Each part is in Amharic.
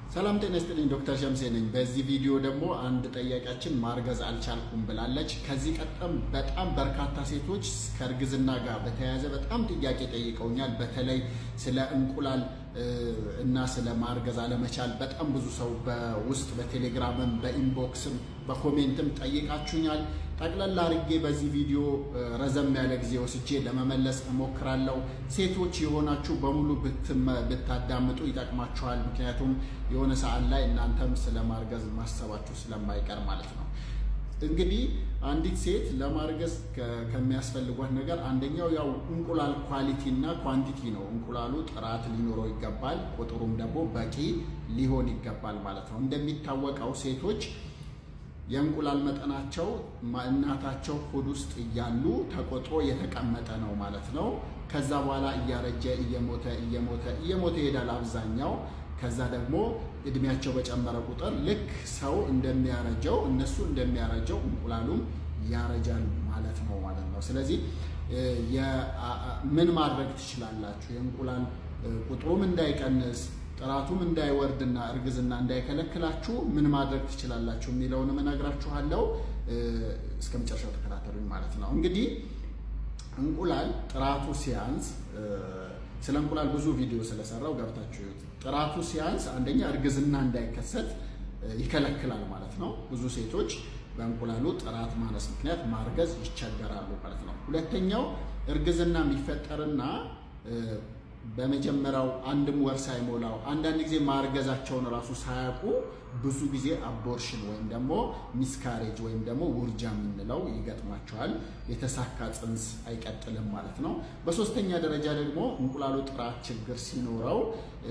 ሰላም ጤና ይስጥልኝ። ዶክተር ሸምሴ ነኝ። በዚህ ቪዲዮ ደግሞ አንድ ጠያቂያችን ማርገዝ አልቻልኩም ብላለች። ከዚህ ቀደም በጣም በርካታ ሴቶች ከእርግዝና ጋር በተያያዘ በጣም ጥያቄ ጠይቀውኛል። በተለይ ስለ እንቁላል እና ስለ ማርገዝ አለመቻል በጣም ብዙ ሰው በውስጥ በቴሌግራምም በኢንቦክስም በኮሜንትም ጠይቃችሁኛል። ጠቅለላ አድርጌ በዚህ ቪዲዮ ረዘም ያለ ጊዜ ወስጄ ለመመለስ እሞክራለሁ። ሴቶች የሆናችሁ በሙሉ ብታዳምጡ ይጠቅማችኋል። ምክንያቱም የሆነ ሰዓት ላይ እናንተም ስለ ማርገዝ ማሰባችሁ ስለማይቀር ማለት ነው። እንግዲህ አንዲት ሴት ለማርገዝ ከሚያስፈልጓት ነገር አንደኛው ያው እንቁላል ኳሊቲ እና ኳንቲቲ ነው። እንቁላሉ ጥራት ሊኖረው ይገባል፣ ቁጥሩም ደግሞ በቂ ሊሆን ይገባል ማለት ነው። እንደሚታወቀው ሴቶች የእንቁላል መጠናቸው እናታቸው ሆድ ውስጥ እያሉ ተቆጥሮ የተቀመጠ ነው ማለት ነው። ከዛ በኋላ እያረጀ እየሞተ እየሞተ እየሞተ ይሄዳል አብዛኛው። ከዛ ደግሞ እድሜያቸው በጨመረ ቁጥር ልክ ሰው እንደሚያረጀው እነሱ እንደሚያረጀው እንቁላሉም ያረጃል ማለት ነው ማለት ነው። ስለዚህ ምን ማድረግ ትችላላችሁ? የእንቁላል ቁጥሩም እንዳይቀንስ ጥራቱም እንዳይወርድና እርግዝና እንዳይከለክላችሁ ምን ማድረግ ትችላላችሁ የሚለውንም እነግራችኋለሁ። እስከ መጨረሻው ተከታተሉኝ ማለት ነው። እንግዲህ እንቁላል ጥራቱ ሲያንስ ስለ እንቁላል ብዙ ቪዲዮ ስለሰራው ገብታችሁ ይዩት። ጥራቱ ሲያንስ አንደኛ እርግዝና እንዳይከሰት ይከለክላል ማለት ነው። ብዙ ሴቶች በእንቁላሉ ጥራት ማነስ ምክንያት ማርገዝ ይቸገራሉ ማለት ነው። ሁለተኛው እርግዝና የሚፈጠርና በመጀመሪያው አንድም ወር ሳይሞላው አንዳንድ ጊዜ ማርገዛቸውን እራሱ ሳያውቁ ብዙ ጊዜ አቦርሽን ወይም ደግሞ ሚስካሬጅ ወይም ደግሞ ውርጃ የምንለው ይገጥማቸዋል። የተሳካ ጽንስ አይቀጥልም ማለት ነው። በሶስተኛ ደረጃ ደግሞ እንቁላሉ ጥራት ችግር ሲኖረው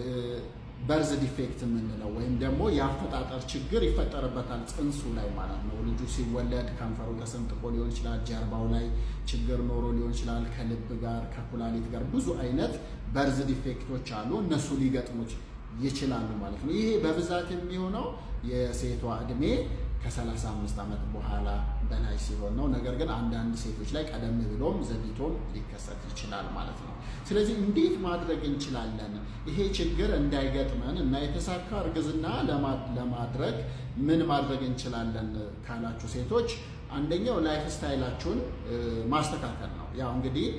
በርዝ ዲፌክት የምንለው ወይም ደግሞ የአፈጣጠር ችግር ይፈጠርበታል ጽንሱ ላይ ማለት ነው። ልጁ ሲወለድ ከንፈሩ ተሰንጥቆ ሊሆን ይችላል። ጀርባው ላይ ችግር ኖሮ ሊሆን ይችላል። ከልብ ጋር ከኩላሊት ጋር ብዙ አይነት በርዝ ዲፌክቶች አሉ። እነሱ ሊገጥሙት ይችላሉ ማለት ነው። ይሄ በብዛት የሚሆነው የሴቷ እድሜ ከ35 ዓመት በኋላ በላይ ሲሆን ነው። ነገር ግን አንዳንድ ሴቶች ላይ ቀደም ብሎም ዘግይቶም ሊከሰት ይችላል ማለት ነው። ስለዚህ እንዴት ማድረግ እንችላለን ይሄ ችግር እንዳይገጥመን እና የተሳካ እርግዝና ለማድረግ ምን ማድረግ እንችላለን ካላችሁ ሴቶች አንደኛው ላይፍ ስታይላችሁን ማስተካከል ነው። ያው እንግዲህ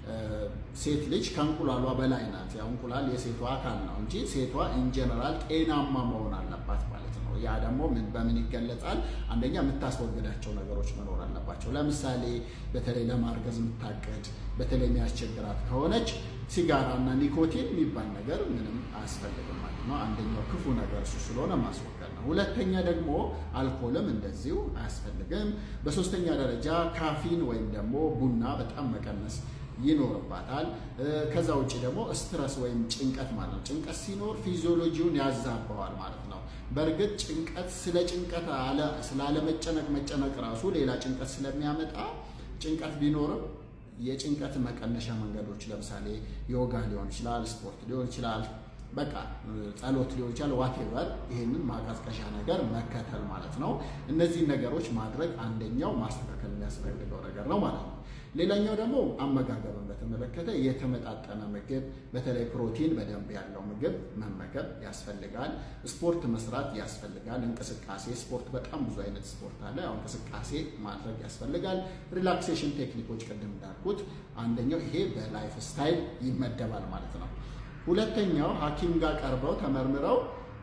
ሴት ልጅ ከእንቁላሏ በላይ ናት። ያው እንቁላል የሴቷ አካል ነው እንጂ ሴቷ ኢንጀነራል ጤናማ መሆን አለባት ማለት ነው። ያ ደግሞ ምን በምን ይገለጻል? አንደኛ የምታስወግዳቸው ነገሮች መኖር አለባቸው። ለምሳሌ በተለይ ለማርገዝ የምታቀድ በተለይ የሚያስቸግራት ከሆነች ሲጋራ እና ኒኮቲን የሚባል ነገር ምንም አያስፈልግም ማለት ነው። አንደኛው ክፉ ነገር እሱ ስለሆነ ማስወገድ ነው። ሁለተኛ ደግሞ አልኮልም እንደዚሁ አያስፈልግም። በሶስተኛ ደረጃ ካፊን ወይም ደግሞ ቡና በጣም መቀነስ ይኖርባታል። ከዛ ውጭ ደግሞ ስትረስ ወይም ጭንቀት ማለት ነው። ጭንቀት ሲኖር ፊዚዮሎጂውን ያዛባዋል ማለት ነው። በእርግጥ ጭንቀት ስለ ጭንቀት ስላለመጨነቅ መጨነቅ ራሱ ሌላ ጭንቀት ስለሚያመጣ ጭንቀት ቢኖርም የጭንቀት መቀነሻ መንገዶች ለምሳሌ ዮጋ ሊሆን ይችላል፣ ስፖርት ሊሆን ይችላል፣ በቃ ጸሎት ሊሆን ይችላል። ዋቴቨር ይህንን ማቀዝቀሻ ነገር መከተል ማለት ነው። እነዚህን ነገሮች ማድረግ አንደኛው ማስተካከል የሚያስፈልገው ነገር ነው ማለት ነው። ሌላኛው ደግሞ አመጋገብን በተመለከተ የተመጣጠነ ምግብ በተለይ ፕሮቲን በደንብ ያለው ምግብ መመገብ ያስፈልጋል። ስፖርት መስራት ያስፈልጋል። እንቅስቃሴ ስፖርት፣ በጣም ብዙ አይነት ስፖርት አለ። ያው እንቅስቃሴ ማድረግ ያስፈልጋል። ሪላክሴሽን ቴክኒኮች ቅድም እንዳልኩት አንደኛው ይሄ በላይፍ ስታይል ይመደባል ማለት ነው። ሁለተኛው ሐኪም ጋር ቀርበው ተመርምረው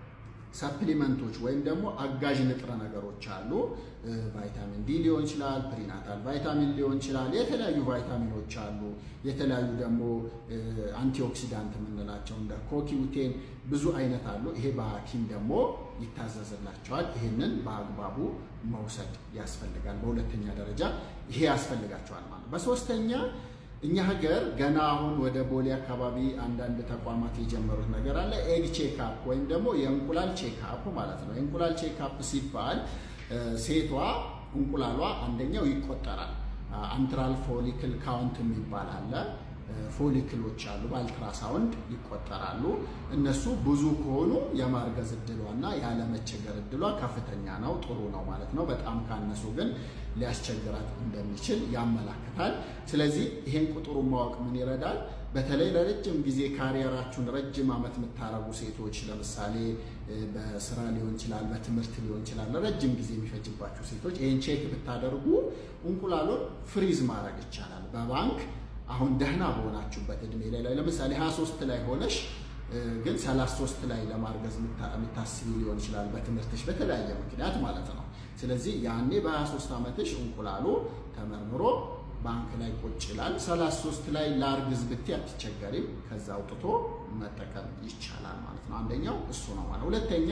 ሰፕሊመንቶች ወይም ደግሞ አጋዥ ንጥረ ነገሮች አሉ። ቫይታሚን ዲ ሊሆን ይችላል፣ ፕሪናታል ቫይታሚን ሊሆን ይችላል። የተለያዩ ቫይታሚኖች አሉ። የተለያዩ ደግሞ አንቲኦክሲዳንት የምንላቸው እንደ ኮኪውቴን ብዙ አይነት አሉ። ይሄ በሐኪም ደግሞ ይታዘዝላቸዋል። ይህንን በአግባቡ መውሰድ ያስፈልጋል። በሁለተኛ ደረጃ ይሄ ያስፈልጋቸዋል ማለት በሶስተኛ እኛ ሀገር ገና አሁን ወደ ቦሌ አካባቢ አንዳንድ ተቋማት የጀመሩት ነገር አለ። ኤግ ቼክአፕ ወይም ደግሞ የእንቁላል ቼክአፕ ማለት ነው። የእንቁላል ቼክአፕ ሲባል ሴቷ እንቁላሏ አንደኛው ይቆጠራል። አንትራል ፎሊክል ካውንት የሚባል አለ። ፎሊክሎች አሉ፣ በአልትራሳውንድ ይቆጠራሉ። እነሱ ብዙ ከሆኑ የማርገዝ እድሏና ያለመቸገር እድሏ ከፍተኛ ነው፣ ጥሩ ነው ማለት ነው። በጣም ካነሱ ግን ሊያስቸግራት እንደሚችል ያመላክታል። ስለዚህ ይሄን ቁጥሩን ማወቅ ምን ይረዳል? በተለይ ለረጅም ጊዜ ካሪየራችሁን ረጅም ዓመት የምታረጉ ሴቶች ለምሳሌ በስራ ሊሆን ይችላል፣ በትምህርት ሊሆን ይችላል፣ ለረጅም ጊዜ የሚፈጅባችሁ ሴቶች ይህን ቼክ ብታደርጉ እንቁላሉን ፍሪዝ ማድረግ ይቻላል በባንክ አሁን ደህና በሆናችሁበት እድሜ ላይ ለምሳሌ 23 ላይ ሆነሽ ግን 33 ላይ ለማርገዝ የምታስቢ ሊሆን ይችላል በትምህርትሽ በተለያየ ምክንያት ማለት ነው። ስለዚህ ያኔ በ23 ዓመትሽ እንቁላሉ ተመርምሮ ባንክ ላይ ቁጭ ይላል። 33 ላይ ላርግዝ ብቴ አትቸገሪም። ከዛ አውጥቶ መጠቀም ይቻላል ማለት ነው። አንደኛው እሱ ነው ማለት። ሁለተኛ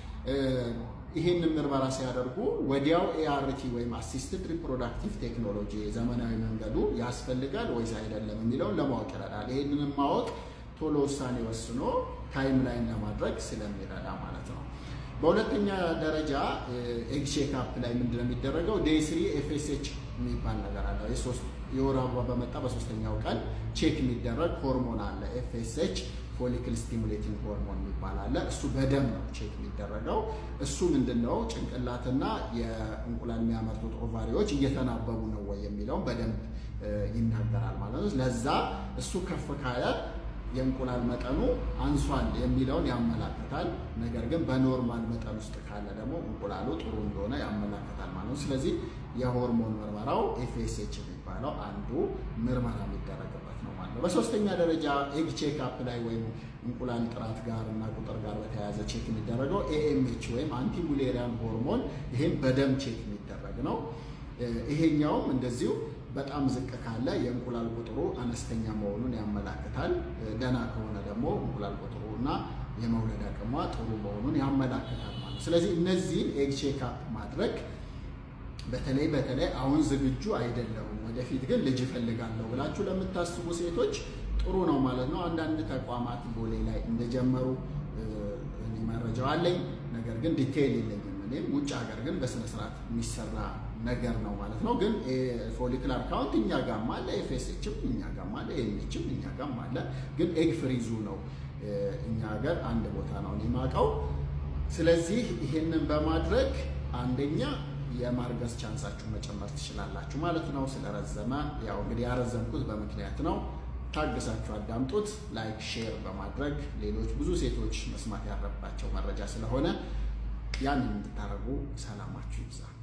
ይህንን ምርመራ ሲያደርጉ ወዲያው ኤአርቲ ወይም አሲስትድ ሪፕሮዳክቲቭ ቴክኖሎጂ ዘመናዊ መንገዱ ያስፈልጋል ወይስ አይደለም የሚለውን ለማወቅ ይረዳል። ይህንንም ማወቅ ቶሎ ውሳኔ ወስኖ ታይም ላይን ለማድረግ ስለሚረዳ ማለት ነው። በሁለተኛ ደረጃ ኤግ ቼክአፕ ላይ ምንድነው የሚደረገው? ዴይ ስሪ ኤፍኤስኤች የሚባል ነገር አለ። የወር አበባ በመጣ በሶስተኛው ቀን ቼክ የሚደረግ ሆርሞን አለ። ኤፍኤስኤች ፎሊክል ስቲሙሌቲንግ ሆርሞን የሚባል አለ። እሱ በደም ነው ቼክ የሚደረገው። እሱ ምንድነው ጭንቅላትና የእንቁላል የሚያመርቱት ኦቫሪዎች እየተናበቡ ነው ወይ የሚለውን በደንብ ይናገራል ማለት ነው። ለዛ እሱ ከፍ ካለ የእንቁላል መጠኑ አንሷል የሚለውን ያመላክታል። ነገር ግን በኖርማል መጠን ውስጥ ካለ ደግሞ እንቁላሉ ጥሩ እንደሆነ ያመላክታል ማለት ነው። ስለዚህ የሆርሞን ምርመራው ኤፍኤስኤች የሚባለው አንዱ ምርመራ የሚደረግበት ነው ማለት ነው። በሶስተኛ ደረጃ ኤግ ቼክ አፕ ላይ ወይም እንቁላል ጥራት ጋር እና ቁጥር ጋር በተያያዘ ቼክ የሚደረገው ኤኤምኤች ወይም አንቲሙሌሪያን ሆርሞን ይሄም በደም ቼክ የሚደረግ ነው። ይሄኛውም እንደዚሁ በጣም ዝቅ ካለ የእንቁላል ቁጥሩ አነስተኛ መሆኑን ያመላክታል። ደና ከሆነ ደግሞ እንቁላል ቁጥሩ እና የመውለድ አቅሟ ጥሩ መሆኑን ያመላክታል ማለት። ስለዚህ እነዚህን ኤግ ቼክ አፕ ማድረግ በተለይ በተለይ አሁን ዝግጁ አይደለሁም ወደፊት ግን ልጅ እፈልጋለሁ ብላችሁ ለምታስቡ ሴቶች ጥሩ ነው ማለት ነው። አንዳንድ ተቋማት ቦሌ ላይ እንደጀመሩ እኔ መረጃው አለኝ። ነገር ግን ዲቴይል የለኝም እኔም ውጭ ሀገር ግን በስነስርዓት የሚሰራ ነገር ነው ማለት ነው። ግን ፎሊክላር ካውንት እኛ ጋም አለ፣ ኤፍኤስኤችም እኛ ጋም አለ፣ ኤምኤችም እኛ ጋም አለ። ግን ኤግ ፍሪዙ ነው እኛ ሀገር አንድ ቦታ ነው እኔ የማውቀው። ስለዚህ ይሄንን በማድረግ አንደኛ የማርገዝ ቻንሳችሁ መጨመር ትችላላችሁ ማለት ነው። ስለረዘመ ያው እንግዲህ ያረዘምኩት በምክንያት ነው። ታግሳችሁ አዳምጡት። ላይክ፣ ሼር በማድረግ ሌሎች ብዙ ሴቶች መስማት ያለባቸው መረጃ ስለሆነ ያንን እንድታደርጉ ሰላማችሁ ይብዛ።